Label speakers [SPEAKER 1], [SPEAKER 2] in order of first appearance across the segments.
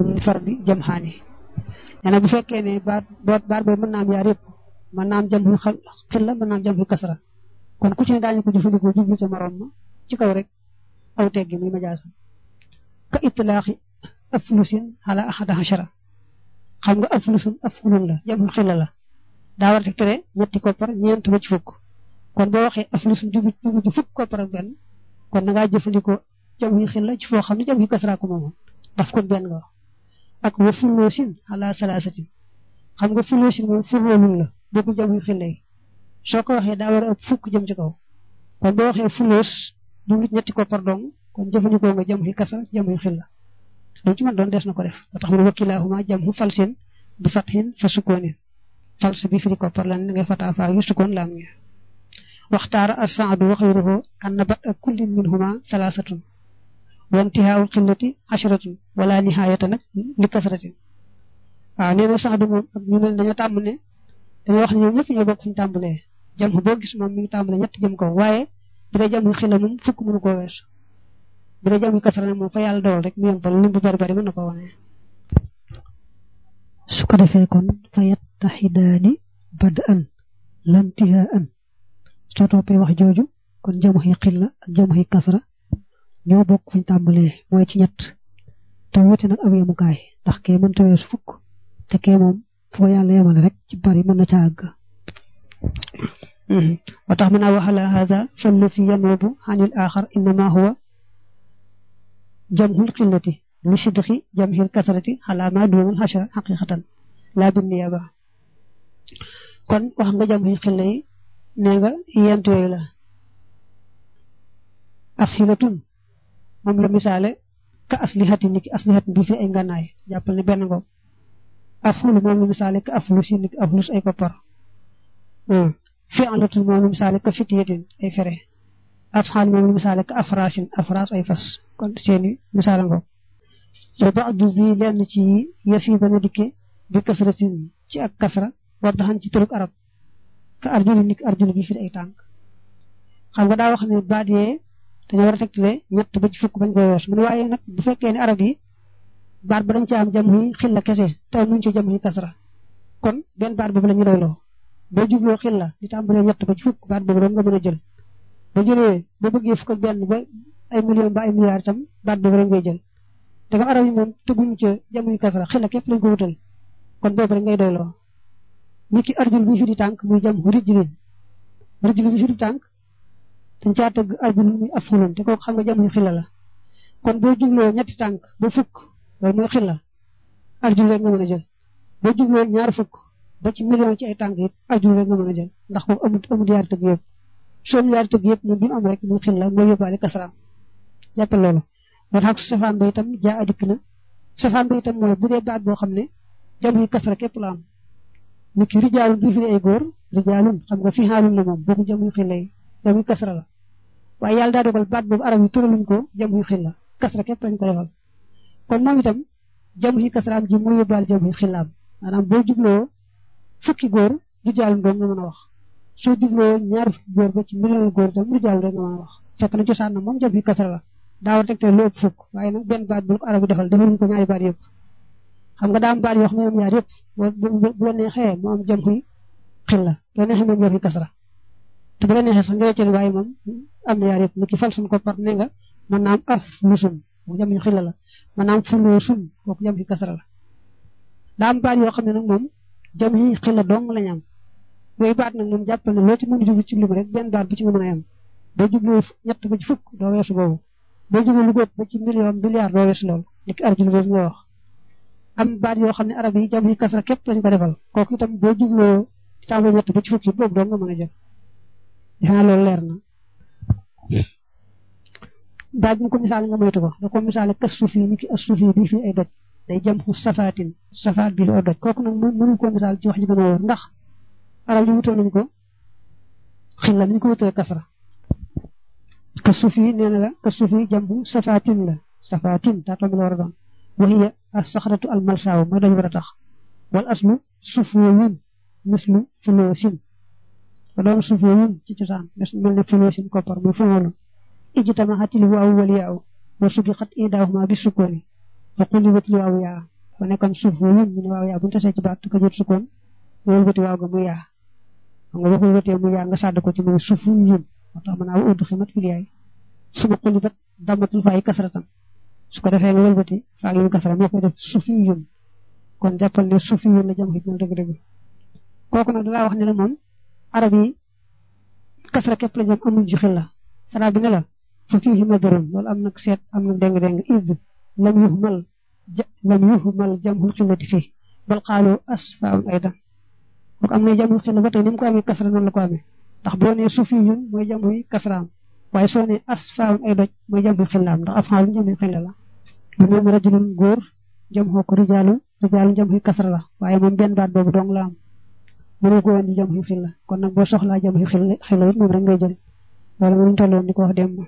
[SPEAKER 1] li far bi jam xaani nee na bu fekkee ne baat baat baat boobu mën naa am yaar yëpp mën naa am jam xu xil la mën naa am jam xu kasra kon ku ci ne daañu ko jëfandikoo jublu ca morom ma ci kaw rek aw teggi muy majaasa ka itlaaxi aflusin ala ahada hashara xam nga aflusun afulun la jam xu xilla la daa war a tegtale ñetti koppar ñeent ba ci fukk kon boo waxee aflusun jubu jubu ci fukk koppar ak benn kon da ngaa jëfandikoo jam xu xilla ci foo xam ne jam xu kasra ko moomoon daf ko benn nga wax ak wa fuloosin ala salaasatin xam nga fuloosin moom fuloolun la bokkul jam xu xilla yi soo ko waxee daa war a ëpp fukk jëm ci kaw kon boo waxee fuloos jublu ñetti koppar dong kon jëfandikoo nga jam xu kasra jam xu xilla lu ci man doon des na ko def ba tax mu ne wakilaahuma jam xu falsin bi fathin fa sukkoonin fals bi firi koppar lan ngay fataa faa yu sukkoon laam ngi waxtaara as-saadu wa xayruhu an nabat ak kullin minhuma salaasatun wa intihaa'ul xillati asharatun wala nihaayata nag li kasratin waaw nee na saadu moom ak ñu mel dañoo tàmm ne dañoo wax ne ñoom ñëpp ñoo bokk fu ñu tàmbalee jam boo gis moom mi ngi tàmbalee ñett jëm kaw waaye bu dee jam xilla moom fukk mënu koo weesu bu dee jam kasra nag moom fa yàlla dool rek mu yombal lim bu bari bari mën na ko wane.
[SPEAKER 2] su ko defee kon fa yattaxidaani bad'an lantihaan soo toppee wax jooju kon jamuxi xilla ak jamuxi kasra ñoo bokk fuñ tàmbalee mooy ci ñett te wuute nag ab yemukaay ndax kee mënta weesu fukk te kee moom foo yàlla yemale rek ci bari mën na ca àgg
[SPEAKER 1] wa tax mën a waxala haza fallati yanuubu anil axar innama huwa jamhul xillati li sidqi jamhil kasrati ala ma duunal xashara xaqiqatan laa bin niyaba kon wax nga jamhul xilla yi nee nga yent yooyu la af xilatun moom la misaale ka aslihati niki aslihatin bi fi ay ngànnaay jàppal ne benn ngoog afulu moom la misaale ka aflus yi niki aflus ay koppar fi'latun moom la misaale ka fitiyatin ay fere afxaal moom la misaale ka afrasin afras ay fas kon seeni misaala ngoog wa ba'du zi lenn ci yëf yi dana dikke bi kasratin ci ak kasra waddaxan ci tëruk arab ka arjuli niki arjuli bi fi ay tànk xam nga daa wax ne baat yee dañoo war a tegtale ñett ba ci fukk bañ koy wees mu ne waaye nag bu fekkee ne arab yi baat ba dañ ci am jam yi xilla kese te muñ ci jam yi kasra kon benn baat boobu la ñu doyloo boo jubloo xilla di tàmbalee ñett ba ci fukk baat boobu doon nga mën a jël boo jëlee boo bëggee fukk ak benn ba ay million ba ay milliards itam baat boobu rek ngay jël te nga arab yi moom tëgguñu ca jam yi kasra xilla képp lañ ko wutal kon boobu rek ngay doyloo nit ki arjul bi fi di tànk muy jam rijlin rijlin bi fi di tànk dañ caa tëgg arjul muy afulun te kooku xam nga jam yu xilla la kon boo jubloo ñetti tànk ba fukk loolu mooy xilla arjul rek nga mën a jël boo jubloo ñaar fukk ba ci million ci ay tànk it arjul rek nga mën a jël ndax kooku amut amut yaari tëgg yëpp soo yaari tëgg yëpp moom bi mu am rek muy xilla mooy yóbbaale kasraam jàppal loolu moo tax safaan ba itam jaa adikk na safaan ba itam mooy bu dee baat boo xam ne jam yi kasra képp la am ni ki rijaalun du fi ay góor rijaalun xam nga fi xaalun la moom boobu jam yu xilla yi jam yu kasra la waaye yàlla daa dogal baat boobu arab yi tëraluñ ko jam yu xilla kasra képp lañ ko defal kon moom itam jam yu kasraam ji mooy yóbbaale jam yu xillaam maanaam boo jubloo fukki góor rijaalun doo nga mën a wax soo jubloo ñaar fukki góor ba ci million góor itam rijaalun rek nga mën a wax fekk na cosaan na moom jam yu kasra la daa war tegte lu ëpp fukk waaye nag benn baat bu ko arab yi defal defaluñ ko ñaari baat yëpp xam nga daa am baat yoo xam ne ñoom ñaar yëpp bu la neexee mu am jam yu xilla bu la neexee moom jam yu kasra te bu la neexee sax nga wecceel waaye moom am na yaar yëpp ni ki fal suñ ko par ne nga mën naa am af lu sun bu jam yu xilla la mën naa am fuloo sun kooku jam yu kasra la daa am baat yoo xam ne nag moom jam yi xilla dong lañ am yooyu baat nag moom jàppal ne loo ci mën a jublu ci lim rek benn baat bu ci nga mën a yem boo jubloo ñett ba ci fukk doo weesu boobu boo jubloo lu góob ba ci million milliard doo weesu loolu ni ki arjul boobu nga wax am baat yoo xam ne arab yi jam yi kasra képp lañ ko defal kooku itam boo jubloo tàmbali ñett ba ci fukk yi boobu doo nga mën a jël xanaa loolu leer na baat bi ko misaal nga moytu ko da ko misaale kas suuf yi ni ki as suuf yi bii fii ay doj day jam xu safaatin safaat bii fi ay doj kooku nag mënu ko misaal ci wax ji gën a wóor ndax arab yi wutoon nañ ko xilla ni ñu ko wutee kasra kas suuf yi nee na la kas suuf yi jam xu safaatin la safaatin taatoo mi la war a doon wa hiya as saxratu al malsaaw mooy doj war a tax wal aslu sufooyun mislu fuloosin ba doon sufooyun ci cosaan mel ne fuloosin koppar muy fuloolu ijtamahatil waaw wal yaaw wa subiqat idaahuma bi sukkooni fa qulibat waaw yaa fa nekkoon suuf yun ñu ne waaw yaa bu ñu tasee ci baat te ko jot sukkoon nga wëlbati waaw ga muy yaa xam nga boo wëlbatee muy yaa nga sàdd ko ci muy suuf yun moo tax mën naa udd ximat fil yaay suma xuli bat damatul faa yi kasratan su ko defee nga wëlbati faa yi kasra moo koy def suuf yi yun kon jàppal ne suuf yi yun la jam xit moom dëgg-dëgg kooku nag dalaa wax ne la moom arab yi kasra képp la jam amul ji xil la sara bi ne la fa fiihi nadarun loolu am nag seet am na deng-deng id lam yuhmal lam yuhmal jamhul xillati fii bal qaalu asfaun aydan kooku am na jamhul xilla ba tey ni mu ko amee kasra noonu la ko amee ndax boo nee sufiyun mooy jamhuy kasraam waaye soo nee asfaun ay doj mooy jamhuy xillaam ndax afaalun jamhuy xilla la lu moom rajulun góor jamhoo ko rijaalun rijaalun jamhuy kasra la waaye moom benn baat boobu dong la am mënoo ko indi jamhuy xilla kon nag boo soxlaa jamhuy xilla it moom rek ngay jël loolu mënuñ tolloon di ko wax démb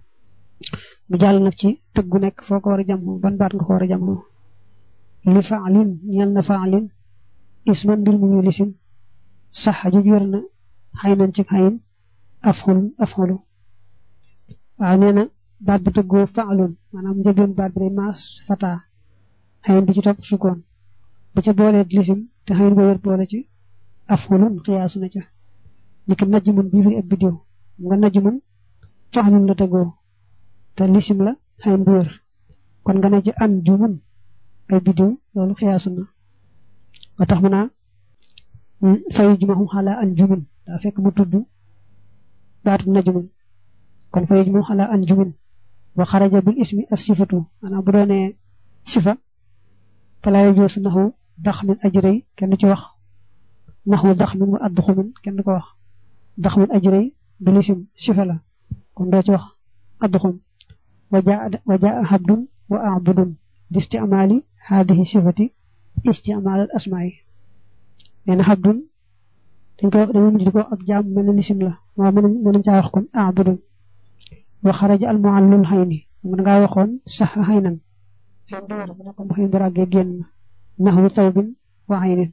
[SPEAKER 1] mu jàll nag ci tëgg gu nekk foo ko war a jam ban baat nga ko war a jam li faalin ñeel na faalin isman mbir mu ñu lisim sax juj wér na xay nañ ci xayin afxul afxulu waaw nee na baat bu tëggoo faalun maanaam njëlbeen baat bi day maas fata xayin bi ci topp sukkoon bu ca boolee lisim te xayin ba wér boole ci afxulun xiyaasu na ca niki najmun bii fi ab biddiw nga najmun faalun la tëggoo te lisim la xayin bu wér kon nga ne ci an jumun ay biddiw loolu xiyaasu na ba tax mu naa fayu jumaxum xalaa an jumun daa fekk mu tudd baatu najmun kon fayu jumaxum xalaa an jumun wa xaraja bil ismi as sifatu maanaam bu doonee sifa falaayo joosu naxu dax min ajrëy kenn du ci wax naxu dax min wa addu xumin kenn du ko wax dax min ajrëy du lisim sifa la kon doo ci wax addu xum wa jaa habdun wa abudun bi istimaali haadihi sifati istimaal al asmaa yi nee na habdun dañ koy wax dañuy mujj di ko wax ab jaam mel na lisim la moo mën nañ caa wax kon abudun wa xaraja al muallul xayni mën ngaa waxoon sax xaynan xëy na wér bu nekkoon bu xëy bu ràggee génn naxwu tawbin wa xaynin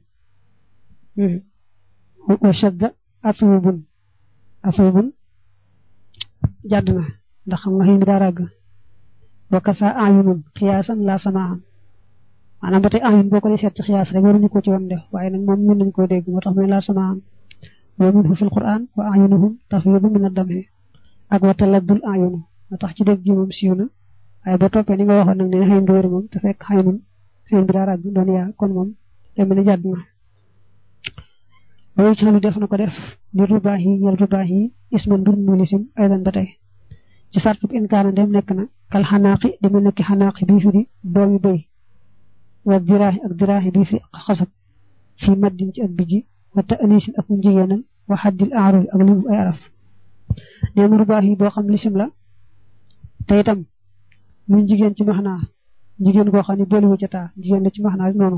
[SPEAKER 1] wa shadda atubun atubun jàdd na ndax xam nga xëy mi daa ràgg wa kasa ayunun xiyaasan la samaaxam maanaam ba tey ayun boo ko dee seet ci xiyaas rek waruñu ko ci woon def waaye nag moom mën nañu koo dégg moo tax muy la samaaxam wa minhu fil quran wa ayunuhum tafiidu min ad-dami ak wa taladdul ayunu moo tax ci dégg ji moom siiw na waaye boo toppee ni nga waxoon nag ne xëy nga wér moom te fekk xaynun xëy bi daa ràgg doon yaa kon moom day mel ni jàdd na loolu ci lu def na ko def li rubaax yi ñel rubaax yi isman mbir mu lisim aydan ba tey ci sartub inkaana dem nekk na kal xanaaqi di mel nekk xanaaqi bii fi di doomi bëy wa diraaxi ak diraaxi bii fi xasab fii maddin ci ak bijji wa ta anisin ak njigéenal wa xaddil aarul ak limu ay araf neen rubaax yi boo xam lisim la te itam muy jigéen ci maxnaa jigéen koo xam ne booliwu ca taa jigéen la ci maxnaa noonu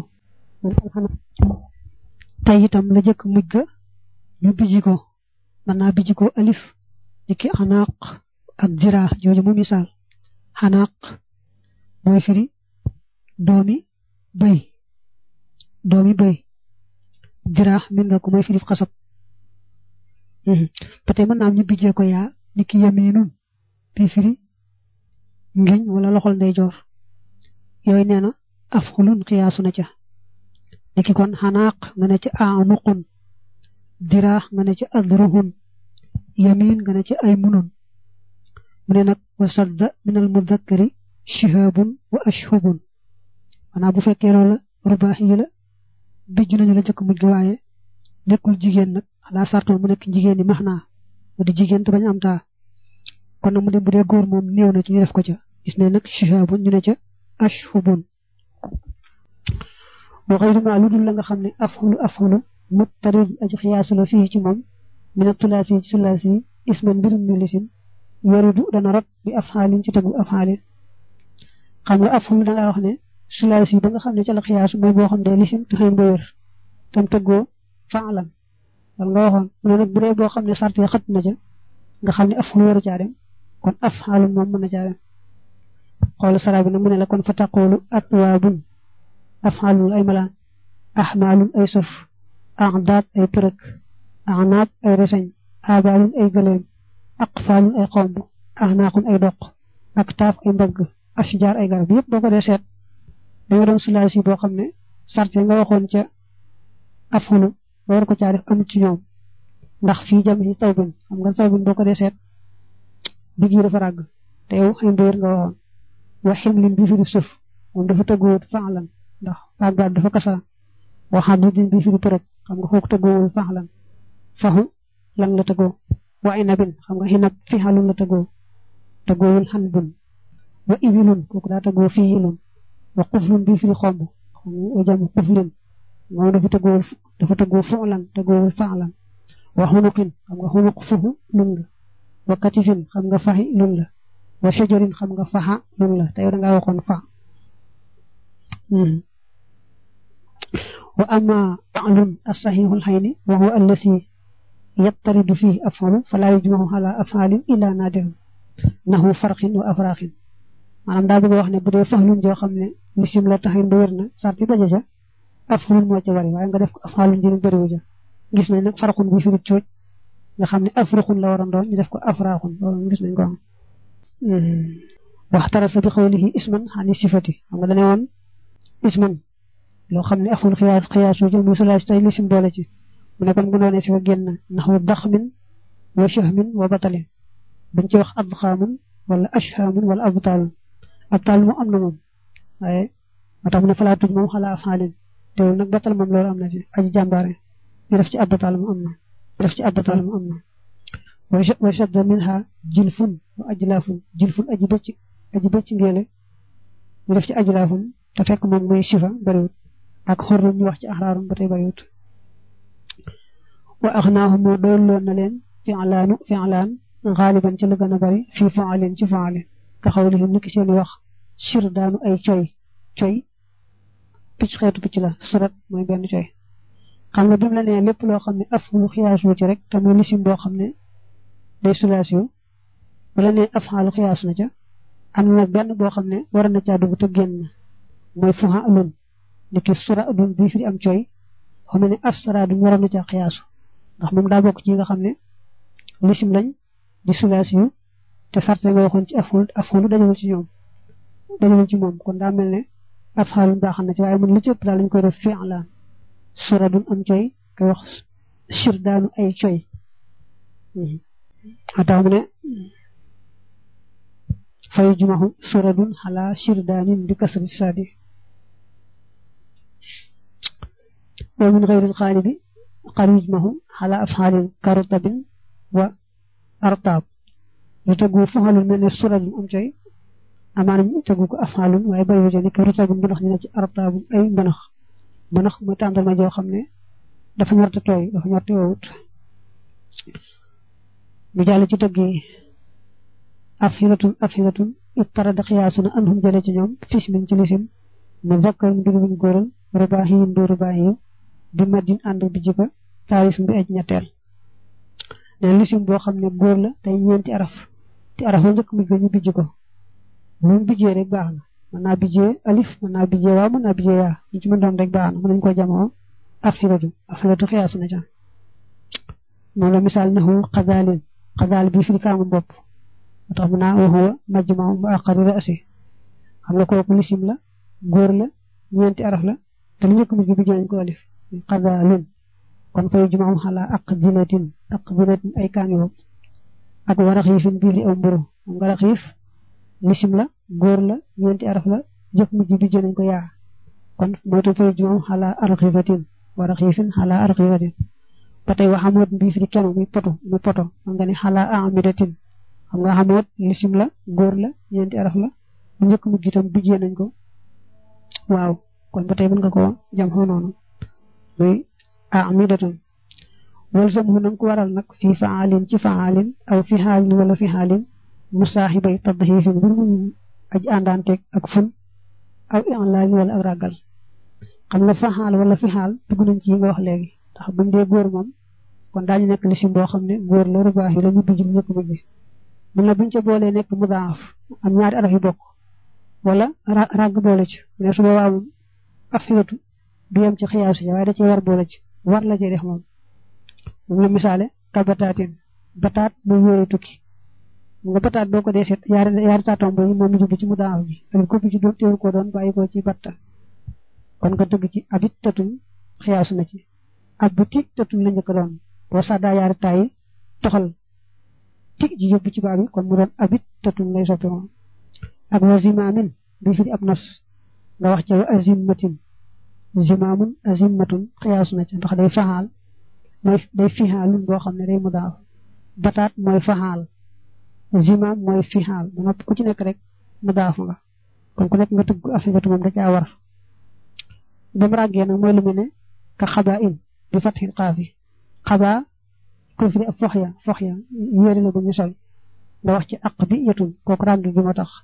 [SPEAKER 1] tey itam la jëkk mujj ga ñu bijji ko mën naa bijji ko alif niki xanaaq ak diraax jooju mu misaal xanaaq mooy firi doomi bëy doomi bëy diraax min nga ko mooy firi xasab ba tey mën naa am ñu bijjee ko yaa niki yaminun bi firi ngiñ wala loxol ndeyjoor yooyu nee na af xulun xiyaasu na ca niki kon xanaaq nga ne ci anuqun diraax nga ne ci adruhun yamin nga ne ci ay munun mu ne nag wa sadda min al mudakkari shihabun wa ashhubun maanaam bu fekkee loola rubaax yi la bijj nañu la jëkk mujj ga waaye nekkul jigéen nag xanaa sartoon mu nekk jigéen ñi max naa mu di jigéen te bañ am taa kon nag mu dem bu dee góor moom néew na ci ñu def ko ca gis ne nag shihabun ñu ne ca ashhubun wa xayru ma lu dul la nga xam ne afxulu afxulu muttarid aji xiyaasu la fii ci moom mina tulaasi ci sulaasi isman mbirum ñu lisim yaridu dana rot bi afxaalin ci tegu afxaalin xam nga afxulu da ngaa wax ne sulaasi ba nga xam ne ca la xiyaasu mooy boo xam ne lisim te xëy ba wér tam tëggoo faalan wala nga waxoon mu ne nag bu dee boo xam ne sart ya xët na ca nga xam ne afxulu waru caa dem kon afxaalun moom mën na caa dem xool sara bi na mu ne la kon fa taqoolu atwaabun afxaalun ay malaan axmaalun ay sof axdaat ay përëk axnaab ay reseñ abaalun ay gëleem aqfaalun ay xomb axnaaqun ay doq ak taaf ay mbagg ashjaar ay garab yëpp boo ko dee seet da nga doon sulaasi boo xam ne sarte nga waxoon ca afulu ba war ko caa def amut ci ñoom ndax fii jam yi taw bin xam nga taw bin boo ko dee seet digg yi dafa ràgg te yow xëy na nga waxoon wa ximlin bi fi di suuf moom dafa tëgguwut faalan ndax àggaat dafa kasara waxaat du din bi fi di përëg xam nga kooku tëgguwul faalan faxu lan la tëggoo wa inabin xam nga xinab fi xalun la tëggoo tëggoowul xan bun wa ibilun kooku daa tëggoo fii ilun wa xuflun bi fi di xomb wa jam xuflin moom dafa tëggoowul dafa tëggoo fulan tëggoowul faalan wa xunuqin xam nga xunuq fuxu lun la wa katifin xam nga faxi lun la wa shajarin xam nga faxa lun la te yow da ngaa waxoon fa wa amma fa'lun as-sahihul hayni wa huwa allasi yattaridu fihi af'alu fala yujma'u ala af'alin illa nadir nahu farqin wa afraqin maanaam daa bëgg wax ne bu dee faxlun joo xam ne lisim la taxin ba wér na sarti daje ca af'alun moo ca bari waaye nga def ko af'alun jëriñ bariwu ja gis nañ nag farqun bi fi di cooj nga xam ne afruqun la waroon doon ñu def ko afraqun loolu gis nañ ko am waxtarasa bi xawlihi isman xani sifati xam nga dane woon isman loo xam ne aful xiyaas xiyaas yu jël muy sulaas tey lisim boole ci mu ne kon bu doonee si fa génn naxu daxmin wa shahmin wa batalin buñ ci wax adxaamun wala ashhaamun wala abtaalun abtaal moom am na moom waaye moo tax mu ne falaa tuj moom xalaa afaalin teewul nag batal moom loolu am na ci aji jàmbaare ñu def ci abtaal mu am na ñu def ci abtaal mu am na wa shadda minha jilfun wa ajlaafun jilfun aji bëcc aji bëcc ngeele ñu def ci ajlaafun te fekk moom muy sifa bariwut ak xorrum ñu wax ci axraarum ba tey bariwut wa axnaahu moo doyloon na leen fi'laanu fi'laan xaaliban ci lu gën a bari fii fa'alin ci fa'alin ka xawlihim niki seeni wax sir daanu ay coy coy picc xeetu picc la surat mooy benn coy xam nga bi mu la nee lépp loo xam ne afulu xiyaasu ci rek te muy lisim boo xam ne day sulaas yu wala ne afxaalu xiyaas na ca am na nag benn boo xam ne war na caa dugg te génn mooy fuxa alun ni ki sura dun bii fi am cooy xam ne asra duñ waroon na caa xiyaasu ndax moom daa bokk ci nga xam ne lisim lañ di sulaas yu te sarte nga waxoon ci aful afulu dajewul ci ñoom dajewul ci moom kon daa mel ne afxaalun baax na ci waaye mun li ci ëpp daal lañ koy def fi'laan sura dun am cooy koy wax sir daanu ay cooy atax mu ne fay jumaxu suradun xala shirdaanin bi kasri saadi wa min xayril xaalibi xar yujmaxu xala afxaalin karutabin wa artaab lu tegu faxalun mel ne suradun am coy amaana ñu tegu ko afxaalun waaye bari wu jëni karutabin mbanax ñu ne ci artaabun ay mbanax mbanax mooy tàndarma joo xam ne dafa ñorte tooy dafa ñorte woowut mu jàll ci tëgg yi afhilatun afhilatun ittarada xiyaasuna anhum jële ci ñoom fis min ci lisim mu zakkar mbir muñ góoral rubaahiyin bi rubaahiyu bi maddin ànd bi jika taaris bi aj ñetteel ne lisim boo xam ne góor la tey ñeenti araf te araf la njëkk mujj ñu bijj ko lu mu bijjee rek baax na mën naa bijjee alif mën naa bijjee waa mën naa bijjee yaa ñu ci mën doon rek baax na mën nañ ko jamoo afhilatu afhilatu xiyaasuna ca moom la misaal naxu xadaalin xadaal bi firi kaamu bopp moo tax mu naa waxuwa majmau mu aqari rasi xam nga kooku lisim la góor la ñeenti araf la te lu njëkk mujj bi jënañ ko alif xadaalun kon fay jumaam xalaa aq dinatin aq dinatin ay kaami bopp ak waraxiifin bii li aw mburu xam nga raxiif lisim la góor la ñeenti araf la jëkk mujj bi jënañ ko yaa kon moo tax fay jumaam xalaa arxiifatin waraxiifin xalaa arxiifatin ba tey wa xamoot mbii fi di kenu muy poto muy poto xam nga ne xalaa amidatin xam nga xamoot lisim la góor la ñeenti araf la bu njëkk mujj itam bijjee nañ ko waaw kon ba tey mën nga ko jam xoo noonu muy amidatun wal sam xu nanga ko waral nag fii faalin ci faalin aw fi xaalin wala fi xaalin musaaxibay tadxiifin bir mu aj àndaanteeg ak fun aw inlaalin wala ak ragal xam nga fa xaal wala fi xaal dugg nañ ci yi nga wax léegi ndax buñ dee góor moom kon daañu nekk lisim boo xam ne góor la rubaax yi la ñu bijj ñëkk mujj mun na buñ ca boolee nekk mudaaf am ñaari araf yu bokk wala ràgg boole ci ne su boobaa moom afilatu du yem ci xiyaasu ci waaye da cee war boole ci war la cee def moom moom la misaale ka bataatin bataat muy wóore tukki nga bataat boo ko dee seet yaari yaari taatombo yi moom mu jublu ci mudaaf bi ak ko bi ci teewul ko doon bàyyi ko ci batta kon nga dëgg ci abit tatun xiyaasu na ci abiti tatun la njëkk doon boo saddaa yaari taay toxal ti ji yóbbu ci baa bi kon mu doon abit tatun lay soppi moom ak wa zimaamin bi fi di ab nos nga wax ca wa azimmatin zimaamun azimmatun xiyaasu na ca ndax day faxaal mooy day fixaalun boo xam ne day mu daaw bataat mooy faxaal zimaam mooy fixaal ba noppi ku ci nekk rek mu daaf nga kon ku nekk nga tëgg afifatu moom da caa war ba mu ràggee nag mooy lu mel ne ka xabaa in bi fatxil xaafi xabaa ko fi ab fox ya fox ya yére la bu ñu sol nga wax ci aq bi yetun kooku ràng gi moo tax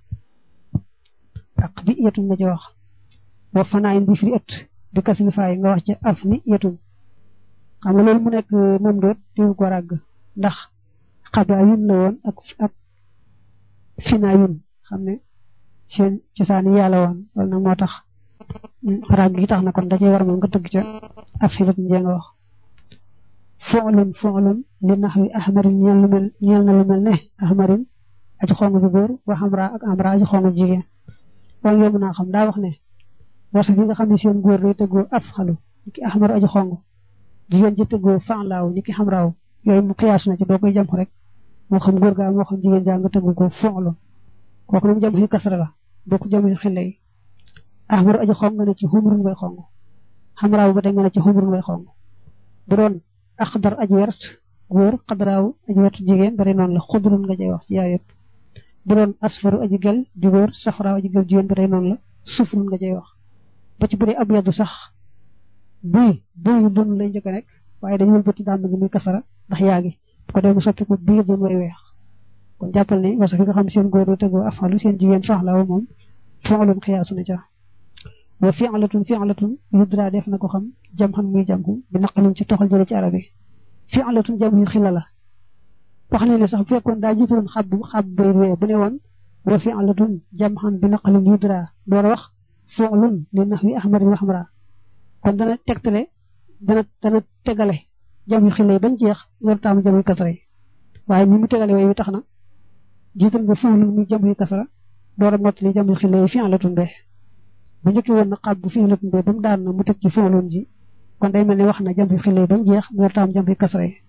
[SPEAKER 1] aq bi yetun nga ci wax wa fanaayin bi fi ëtt bi kasli faay nga wax ci af ni yetun xam nga loolu mu nekk moom doot diwu ko ràgg ndax xabaa yun la woon ak ak finaa yun xam ne seen cosaani yàlla woon loolu nag moo tax ràgg gi tax na kon da cee war moom nga tëgg ca af filat njee nga wax foolun foolun li nax wi ahmarin ñeel lu mel ñeel na lu mel ne ahmarin aji xong bu góor wa xamra ak amra aji xong jigéen loolu yomb naa xam daa wax ne wasaf yi nga xam ne seen góor day tëggoo af xalu ni ki ahmaru aji xong jigéen ji tëggoo fanlaaw ni ki xamraaw yooyu mu xiyaas na ci doo koy jam rek moo xam góor gaa moo xam jigéen jaa nga tëggu ko foolun kooku nag jam xi kasra la boo ko jam xile yi ahmaru aji xong nga ne ci xumrun bay xong xamraaw ba tey nga ne ci xumrun bay xong bu doon axdar aji wert góor xadraaw aji wert jigéen bari noonu la xudrun nga jay wax ci yaar yëpp bu doon asfaru aji gel di góor safraaw aji gel jigéen bari noonu la sufrun nga jay wax ba ci bu dee ab yaddu sax buy buy dun lay njëkk rek waaye dañu wëlbati dàmm gi muy kasara ndax yaa ngi bu ko dee mu soppi ko biir dun way weex kon jàppal ne wasa fi nga xam seen góor yi tegoo afalu seen jigéen faxlaaw moom fi'lun xiyaasu na ca wa fi'latun fi'latun yudra def na ko xam jam xam muy jam bi naqalin ci toxal jële ci arab yi fi'latun jam yu xila la wax ne ne sax bu fekkoon daa jiitaloon xab xab bay wee bu ne woon wa fi'latun jam xam bi naqalin yudra door a wax fi'lun li nahwi ahmarin wa hamra kon dana tegtale dana dana tegale jam yu xila yi bañ jeex loolu taamu jam yu kasara yi waaye ni mu tegale yooyu tax na jiital nga fi'lun muy jam yu kasara door a mottali jam yu xila yi fi'latun be bu njëkkee woon na xab bu fi'latun be ba mu daan na mu teg ci fi'lun ji kon day mel ne wax na jam yu xila yi bañ jeex mu war taam jam yu kasara yi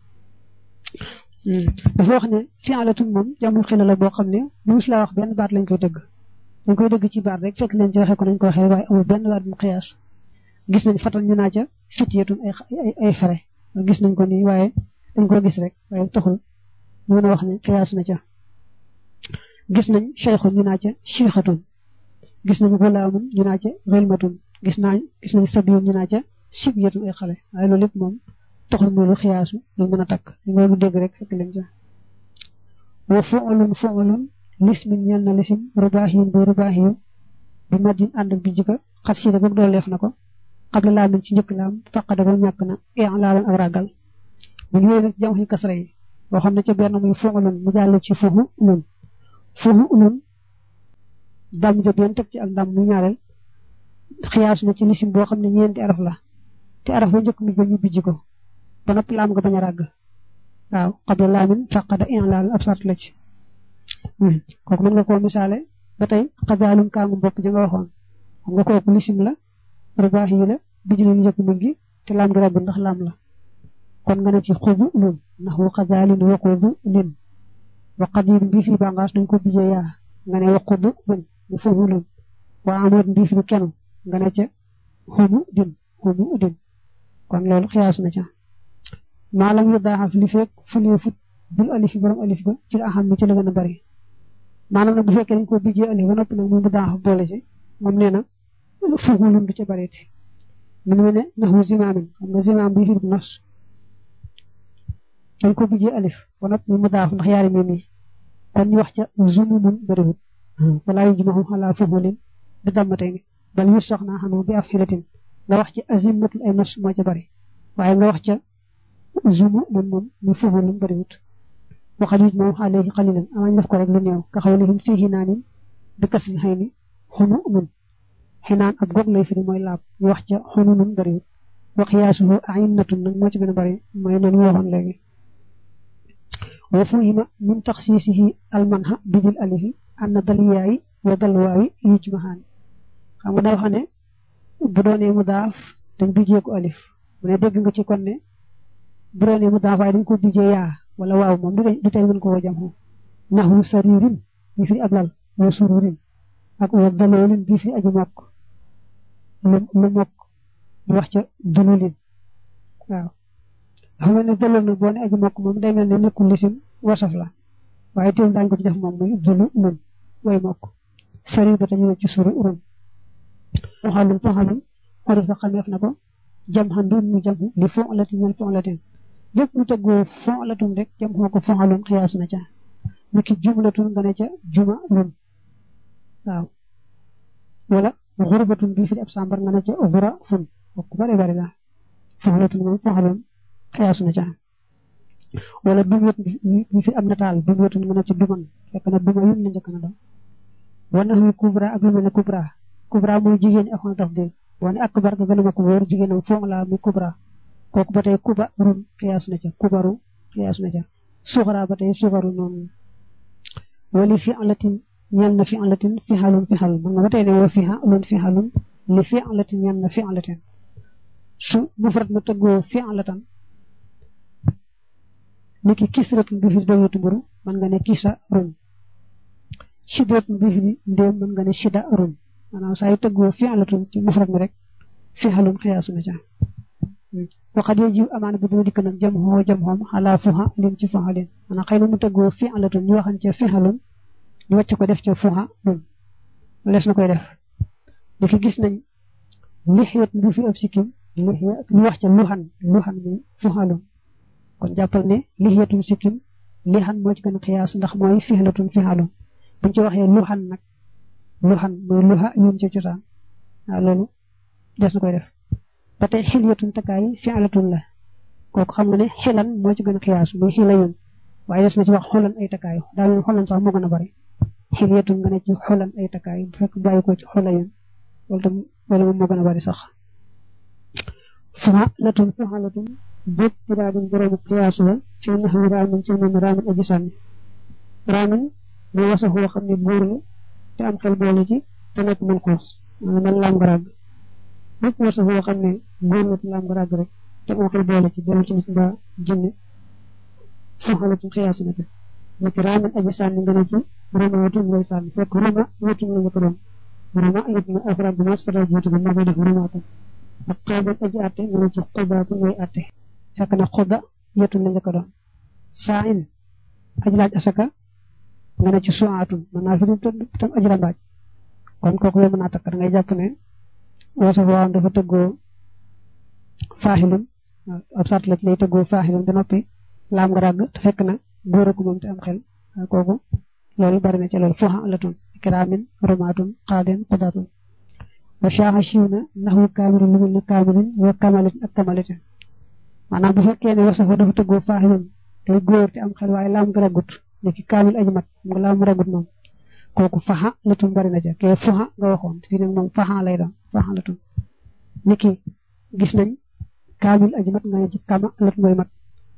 [SPEAKER 1] dafa wax ne fi'latun moom jam yu xila la boo xam ne bu la wax benn baat lañ koy dëgg dañ koy dëgg ci baat rek fekk leen ci waxee ko nañ ko waxee waaye amul benn baat mu xiyaas gis nañ fatal ñu naa ca fitiyatun ay ay fere gis nañ ko nii waaye dañ ko gis rek waaye taxul ñu mën a wax ne xiyaas na ca gis nañ cheikhun ñu naa ca chixatun gis nañ gulaamun ñu naa ca xilmatun gis naa gis nañ sabiyun ñu naa ca sibyatun ay xale waaye loolu lépp moom taxul muy lu xiyaasu lu mën a takk dañ ko dégg rek fekk leen ca wa fu'lun fu'lun lismin ñeel na lisim rubaahiyun bu rubaahiyun bi madin ànd bi jika xat siida goog dooleef na ko xabla laamin ci njëkk laam faqada ba ñàkk na i'laalan ak ragal bu ñu nag jam xi kasra yi boo xam ne ca benn muy fu'lun mu jàll ci fuhu ulun fuhu ulun dam jëb yoon teg ci ak dam mu ñaareel xiyaas na ci lisim boo xam ne ñeenti araf la te araf ba njëkk mi ba ñu bijji ko ba noppi laam nga bañ a ràgg waaw xabla laamin faqada i'laalan ab sart la ci kooku mën nga koo misaale ba tey xabaalum kaangu bopp ja nga waxoon xam nga kooku lisim la rubaax yi la bijji na njëkk mi gi te laam gi ràgg ndax laam la kon nga ne ci xubu lun ndax wa xadaalin wa xubu lin wa qadim bii fi bàngaas dañ ko bijjee yaa nga ne wa xubu lun mu fuhu lun wa amut bii fi kenn nga ne ca xubu din xubu din kon loolu xiyaas na ca maalam yu daaxaf li fekk fulee fut bul alif borom alif ba ci la axam mi ci la gën a bari maanaam nag bu fekkee dañ ko bijjee alif ba noppi nag mu bu daaxaf boole ci moom nee na fuhu lun du ca bareeti mu ne ne naxu zimaamin xam nga zimaam bii fi nos dañ ko bijjee alif ba noppi mu daaf ndax yaari mim yi kon ñu wax ca zumumun bariwut walaa yujmaxu xalaa fuhulin bi dammatee ni bal yu soxnaa xanu bi af xilatin nga wax ci azimatul ay nos moo ca bari waaye nga wax ca zumu mun moom mu fuhulin bariwut waxal yuj moom xaaleegi xalilan amañ def ko rek lu néew ka xawlihim fii xinaanin bi kasri xëy ni xunu mun xinaan ab goog lay firi mooy laab ñu wax ca xunu nun bariwut wax yaasuhu ainnatun nag moo ci gën a bari mooy noonu ñu waxoon léegi wa fuhima min taxsiisihi almanha bidil alifi anna dal yaayi wa dal waawi yujmahaan xam nga daa wax ne bu doonee mu daaf dañ bijjee ko alif mu ne dégg nga ci kon ne bu doonee mu daaf waaye dañ ko bijjee yaa wala waaw moom du tey mën ko woo jam naxu saririn bi fi ab lal wa sururin ak wa daloolin bi fi aju mokk lu lu mokk ñu wax ca dululin waaw xam ne dalool nag boo ne aju mokk moom day mel ne nekkul lisim wasaf la waaye teewul daañu ko ci def moom muy dulu lun way mokk sarir ba tañu ne ci suru urun foxalum foxalum xorif fa xameef na ko jam xan doon mu jam li foxlatin ñal foxlatin lépp lu teggoo foxlatum rek jam xoo ko foxalum xiyaas na ca niki jumlatun nga ne ca juma lun waaw wala xurbatun bii fi ab sambar nga ne ca xura fun ku bari bari la foxlatun moom foxalum xiyaas na ca wala dumyet bi fi am nataal dumyetun nga ne ca duman fekk na duma yun la njëkk na doon wana wi kubra ak lu mel ne kubra kubra mooy jigéen ñi afan tafdil wane akbar ga gën a ma ko wóor jigéenam foog la muy kubra kooku ba tey kuba run xiyaas na ca kubaru xiyaas na ca suxara ba tey suxaru noonu wali fi alatin ñel na fi alatin fi xalun fi xalun man nga ba tey ne wa fi xalun fi xalun li fi alatin ñel na fi alatin su mufrat ma tëggoo fi alatan niki kisratun bi fi dogeetu mburu man nga ne kisa run sidratun bi fi ndéem man nga ne sida run maanaam saa yu tëggoo fi alatun ci mufrad mi rek fi xalun xiyaasu na ca waxat yee jiw amaana bu dina dikk nag jam xoo jam xoom xalaa fuxa lin ci fuxa lin maanaam xëy na mu tëggoo fi alatun ñu waxan ca fi xalun ñu wàcc ko def ca fuxa lun lees na koy def diki gis nañ lixiyat bu fi ab sikkim lixiya ñu wax ca luxan luxan mi fuxa lun kon jàppal ne lixiyatun sikkim lixan moo ci gën a xiyaas ndax mooy fi xalatun fi xalun buñ ci waxee luxan nag luxan mooy luxa yun ca cosaan waaw loolu des na koy def ba tey xilyatun takkaay fi'latun la kooku xam nga ne xilan moo ci gën a xiyaas muy xila yun waaye des na ci wax xolan ay takkaay daa mel xolan sax moo gën a bari xilyatun nga ne ci xolan ay takkaay bu fekk bàyyi ko ci xola yun loolu tam loolu moom moo gën a bari sax fu'alatun fu'alatun bépp raadum boroomu xiyaas la fi naxwi raamin ci moom raamin aji sànni raamin muy wasa xoo xam ne góor la te am xel boole ci te nekk mën xoos mel lam nga ràgg bépp wasa xoo xam ne góor la te lam nga ràgg rek te am xel boole ci dellu ci nit mbaa jinne fuxalatu xiyaasu na fi nekk raamin aji sànni nga ne ci roma wetuñ lay sànni fekk roma wetuñ la njëkk doon roma ayit na afraad bi mas fata jiitu bi moo koy def romaatu ak xaabat aji atte nga ne ci xubaatu ngay atte fekk na xuba yetuñ la njëkk doon saa in aji laaj asaka nga ne ci suwaatun mën naa fi tam aji rambaaj kon kooku yow mën naa takk da ngay jàpp ne wasaf waaw dafa tëggoo faaxilun ab sart la ci lay tëggoo faaxilun ba noppi laam nga ràgg te fekk na góor ak moom te am xel kooku loolu bari na ci loolu fuxa alatun kiraamin romaatun xaadin xudaatun wa shaaxa siiw na naxwu kaamilin lu mel ne kaamilin wa kamalitin ak kamalitin maanaam bu fekkee ne wasaf dafa tëggoo faaxilun tey góor te am xel waaye laam nga ràggut nekki kaamil aji mat mu laa mu ragut moom kooku faxa latum bari na ca kee fuxa nga waxoon fii nag moom faxa lay doon faxa latum niki gis nañ kaamil aji mat nga ne ci kama lat mooy mat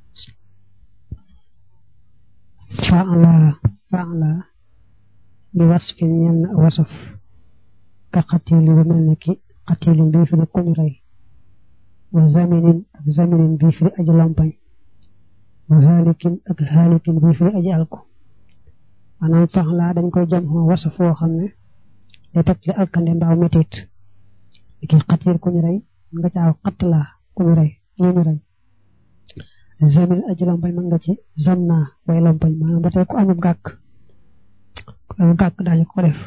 [SPEAKER 1] faala faala li wasfi ñeel na wasaf ka xatili ba mel ne ki xatilin bii fi ne kuñu rey wa zaminin ak zaminin bii fi aji lompañ wa haalikin ak haalikin bii fi aji alko maanaam fax laa dañ koy jam xoo wasa foo xam ne day teg li alkande mbaaw metit ki xatir ku ñu rey nga caaw xatt laa ku ñu rey ñu ñu rey zamin aji lompañ mën nga ci zam naa way lompañ maanaam ba tey ku amub gàkk ku amub gàkk daañu ko def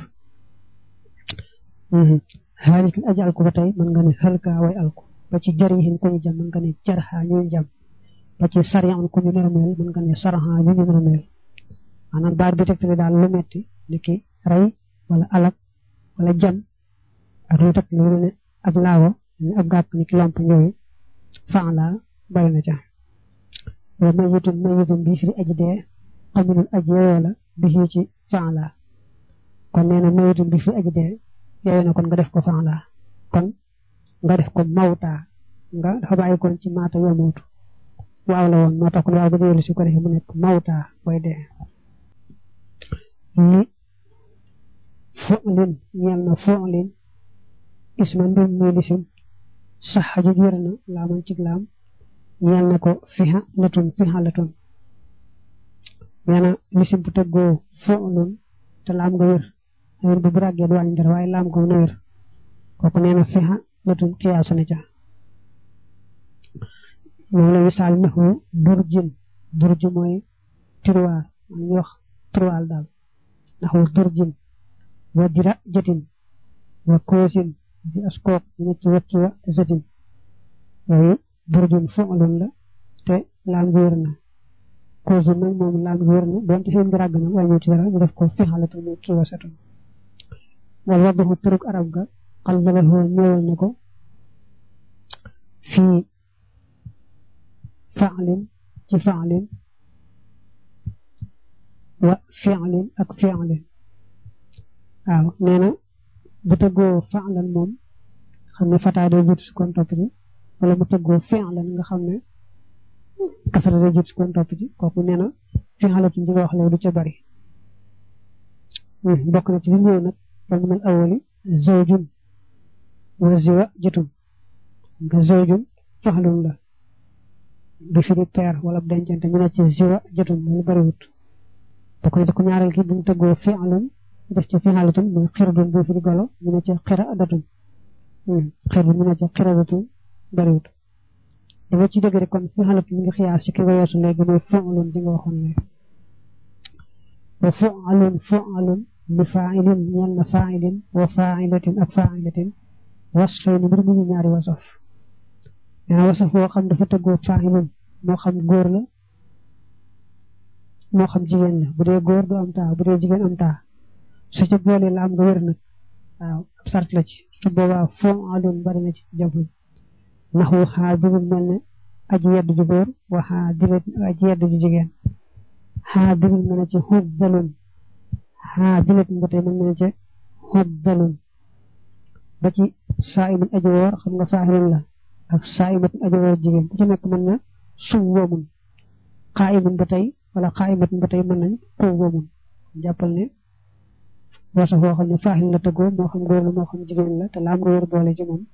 [SPEAKER 1] haalikin aji alko ba tey mën nga ne xalka way alko ba ci jarihin ku ñu jam mën nga ne jarxa ñu jam ba ci sariyan ku ñu nërmeel mën nga ne saraxa ñu ñu nërmeel maanaam baat bi tegtale daal lu metti niki rey wala alak wala jam ak lu tegtale lu ne ab laawo ne ab gàkk niki lomp ñooyu fan la bari na ca wa mayitun mayitun bi firi aji dee xaminul aji yeyoo la bi fii ci fan la kon nee na mayitun bi firi aji dee yeyoo na kon nga def ko fan la kon nga def ko mawta nga dafa bàyyi kon ci maata yomootu waaw la woon moo tax kon waaw ba dellu si ko defee mu nekk mawta way dee li fu'lin ñeel na fu'lin isman mbir muy lisim sax ju wér na laaman ci laam ñeel na ko fiha latun fiha latun nee na lisim bu tëggoo foo noonu te laam nga wér wér bu bu ràggee du wàññi dara waaye laam nga na wér kooku nee na fiha latun kiyaasu na ca moom la misaal naxu durjin durj mooy tiroir man ñu wax tiroir daal naxu durjin wa dira jëtin wa koosin di askook ñu ci wacci wa jëtin yooyu durjun fu'lun la te laam gi wér na koosin nag moom laam gi wér na doonte xeen gi ràgg na wàññi ci dara ñu def ko fixalatu muy kii wasatun wal wadduxu turuk arab ga xalbalahu ñëwal na ko fii fa'lin ci fa'lin wa fi'lin ak fi'lin waaw nee na bu tëggoo fa'lan moom xam ne fataa day jiitu si kon topp ci wala mu tëggoo fi'lan nga xam ne kasara day jiitu si kon topp ci kooku nee na fi'latu ji nga wax léegi du ca bari bokk na ci li ñëw nag wal min al awwali zawjun wa ziwa jëtum nga zawjun fa'lun la du firi peer wala dencante ñu ne ci ziwa jëtum lu bariwut bokk na ci ku ñaareel ki bu mu tëggoo fi'lun def ci fi'latun muy xirdun bu firi golo ñu ne ci xiradatun xirdun ñu ne ci xiradatun bariwut dama ci dëgg rek kon fi'latun mi ngi xiyaas ci ki nga weesu léegi muy fu'lun ji nga waxoon léegi wa fu'alun fu'alun li fa'ilin ñeel na fa'ilin wa fa'ilatin ak fa'ilatin wasfayni mbir mu ñu ñaari wasaf yaa wasaf woo xam dafa tëggoo fa'ilun moo xam góor la moo xam jigéen la bu dee góor du am taa bu dee jigéen am taa su ci boolee la am nga wér nag waaw ab sart la ci su boobaa fu'alun bari na ci jamono ndax wu xaadirun mel ne aji yedd ju góor wa xaadirat aji yedd ju jigéen xaadirun mel ne ci xuddalun xaadirat ba tey mel ne ci xuddalun ba ci saa'imun aji woor xam nga faa'ilun la ak saa'imatun aji woor jigéen ku ci nekk mën na suwwamun qaa'imun ba tey wala qaa'imatun ba tey mën nañ quwwamun jàppal ne wasa foo xam ne faa'il la tëggoo moo xam góor la moo xam jigéen la te laam nga wér boole ci moom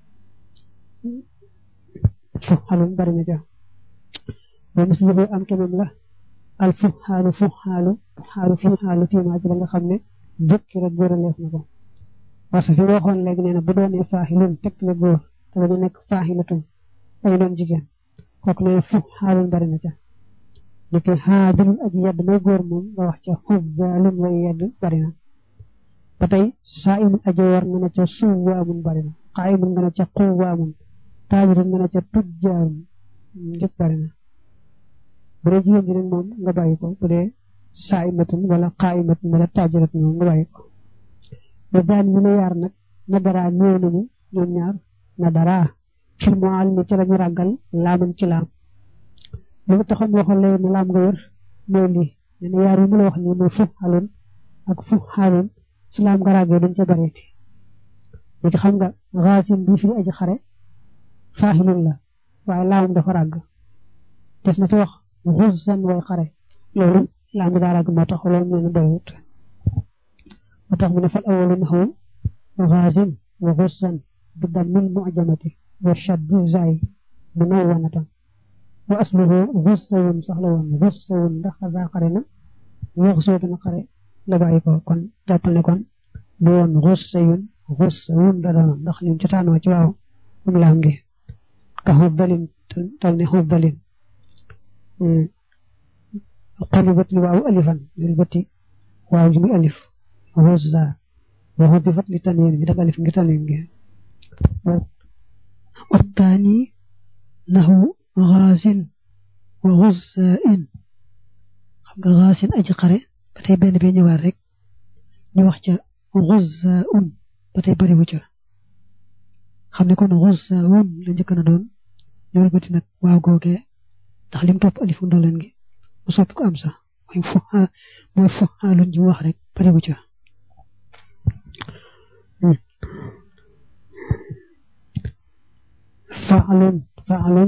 [SPEAKER 1] fuxaalun bari na ja ba mislihu am kemam la al fuxaalu fuxaalu fuxaalu fuxaalu fii maa ci la nga xam ne jukki rek góor a leef na ko parce que fi nga waxoon léegi nee na bu doonee faaxilun teg la góor te dañu nekk faaxilatun dañu doon jigéen kooku nee na fuxaalun bari na ca li koy xaadirun aji yedd may góor moom nga wax ca xubbaalun way yedd bari na ba tey saa'imun aji war nga ne ca suwwaamun bari na qaa'imun nga ne ca quwwaamun taajirun nga ne ca tujjaarun yëpp bari na bu dee jigéen ji nag moom nga bàyyi ko bu dee saa'imatun wala qaa'imatun wala taajiratun moom nga bàyyi ko ba daan ñu ne yaar nag na daraa ñëw nañu ñoom ñaar na daraa fil mu àll ci lañu ràggal laaman ci laam li nga taxoon waxoon léegi ne laam nga wër mooy lii nee na yaar yi mu la wax nii muy fu xaloon ak fu xaloon su laam nga ràggee duñ ca bareeti léegi xam nga xaasin bii fi aji xare faaxilun la waaye laamam dafa ràgg des na ci wax xusan way xare loolu laam bi daa ràgg moo tax loolu nee na bariwut moo tax mu ne fal awalu naxwu xaasin wa xusan bi dammil mu'jamati wa shaddi zay munawwanatan wa asluhu xussawun sax la woon xussawun ndax xasaa xare na wax soo dana xare la bàyyi ko kon jàppal ne kon du woon xussayun xussawun da doon ndax lim ci taanoo ci waaw am laam gi ka xuddalin tol ne xuddalin qalibat li waaw alifan lil bati waaw ji muy alif xussa wa xudifat li tanwin bi daf alif ngir tanwin gi
[SPEAKER 2] والثاني نحو غاز وغزاء xam nga gaasin aji xare ba tey benn bee ñëwaat rek ñu wax ca xuzaun ba tey bariwu ca xam ne kon xuzaun la njëkk na doon ñool bati nag waaw googee ndax lim topp alifu ndoleen gi mu soppi ko am sax mooy fu mooy fu xaalun ji wax rek bariwu ca
[SPEAKER 1] fa'alun fa'alun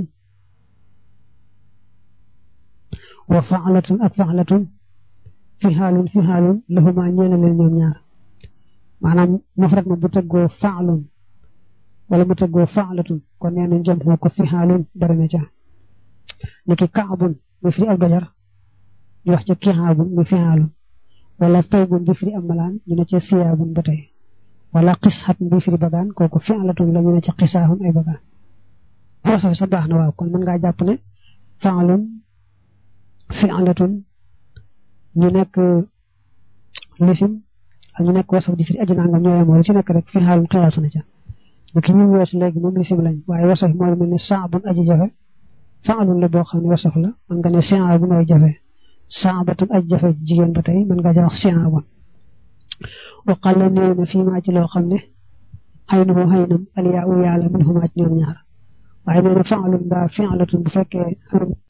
[SPEAKER 1] wa fa'latun ak fa'latun fi xaalun fi xaalun lahuma ñeena leen ñoom ñaar maanaam mufrad ma bu tëggoo fa'lun wala mu tëggoo faalatun kon nee nañ jëm moo ko fixaalun bari na ca niki kaabun muy firi ab dojar ñu wax ca kixaabun muy fixaalun wala tawbun bi firi am malaan ñu ne ca siyaabun ba tey wala xisxat bi firi bagaan kooku fi'latun la ñu ne ca xisaahun ay bagaan bu wasaf sa baax na waaw kon mën ngaa jàpp ne fa'lun fi'latun ñu nekk lisim ak ñu nekk wasaf di firi aji nangam ñoo yemoo lu ci nekk rek fi'aalun xiyaasu na ca niki ñu weesu léegi moom lisim lañ waaye wasaf moo mel ne saabun aji jafe fa'lun la boo xam ne wasaf la mën nga ne si'aabun ay jafe saabatun aji jafe jigéen ba tey mën nga ca wax si'aabun waqal la néew na fii maa ci loo xam ne xëy na moo xëy nam aliyaa u yàlla min xumaa ci ñoom ñaar waaye nee na fa'lun mbaa fi'latun bu fekkee